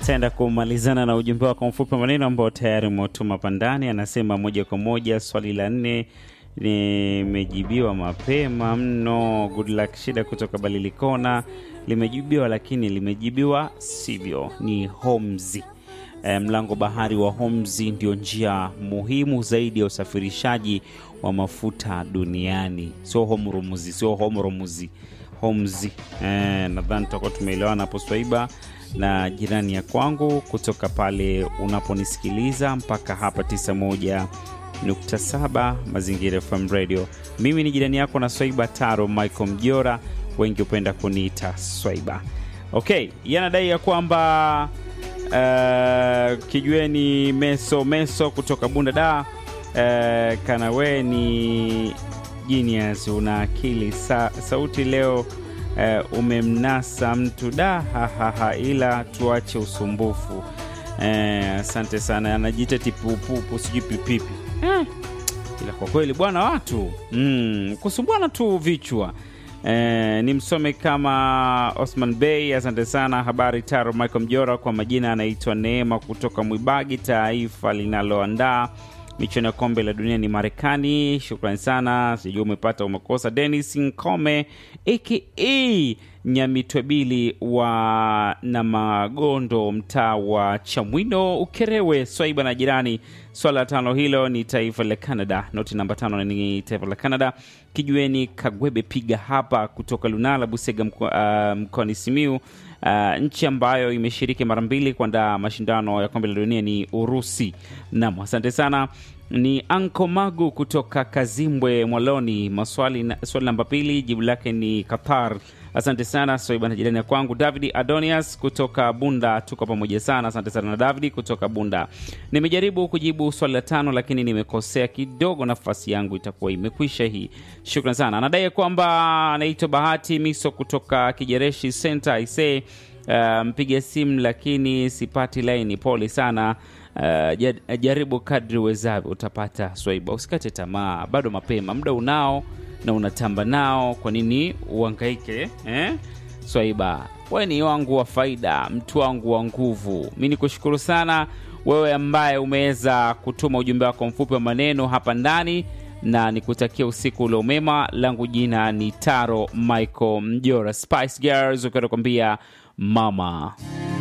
taenda kumalizana na ujumbe wako mfupi wa maneno ambao tayari umetuma pandani. Anasema moja kwa moja, swali la nne limejibiwa mapema mno. Good luck shida kutoka Balilikona limejibiwa, lakini limejibiwa sivyo, ni Homzi. E, mlango bahari wa Homzi ndio njia muhimu zaidi ya usafirishaji wa mafuta duniani, sio Homrumuzi, sio Homrumuzi, Homzi. E, nadhani tutakuwa tumeelewana hapo Swaiba na jirani ya kwangu kutoka pale unaponisikiliza mpaka hapa 91.7 Mazingira FM Radio. Mimi ni jirani yako na Swaiba Taro Michael Mjora, wengi hupenda kuniita Swaiba. Okay, yanadai ya kwamba uh, kijueni meso meso kutoka Bunda da uh, kanawe ni genius, una akili sa, sauti leo Uh, umemnasa mtu da hahaha, ila tuache usumbufu. Asante uh, sana. Anajiita tipupupu sijui pipipi eh, ila kwa kweli bwana watu mm, kusumbuana tu vichwa eh, ni msome kama Osman Bey. Asante sana. Habari Taro Michael Mjora, kwa majina anaitwa Neema kutoka Mwibagi, taifa linaloandaa michuano ya kombe la dunia ni Marekani. Shukrani sana, sijui umepata umekosa. Denis Nkome aka Nyamitwebili wa na Magondo, mtaa wa Chamwino, Ukerewe, Swaiba na jirani. Swala la tano hilo ni taifa la Canada. Noti namba tano ni taifa la Canada. Kijueni Kagwebe piga hapa kutoka Lunala, Busega mkoani uh, Simiu. Uh, nchi ambayo imeshiriki mara mbili kuandaa mashindano ya kombe la dunia ni Urusi. Nam, asante sana. Ni Anko Magu kutoka Kazimbwe Mwaloni. Maswali, swali namba pili jibu lake ni Qatar. Asante sana Soiba na jirani ya kwangu David Adonias kutoka Bunda, tuko pamoja sana. Asante sana na David kutoka Bunda. Nimejaribu kujibu swali la tano, lakini nimekosea kidogo, nafasi yangu itakuwa imekwisha hii. Shukran sana. Anadai kwamba anaitwa Bahati Miso kutoka Kijereshi Center ise uh, mpiga simu lakini sipati laini, pole sana. Uh, jaribu kadri uwezavyo utapata Swaiba, usikate tamaa, bado mapema, muda unao na unatamba nao, kwa nini uhangaike eh? Swaiba, we ni wangu wa faida, mtu wangu wa nguvu. Mi ni kushukuru sana wewe ambaye umeweza kutuma ujumbe wako mfupi wa maneno hapa ndani, na nikutakia usiku ule umema. Langu jina ni Taro Michael Mjora, Spice Girls, ukiwa nakwambia mama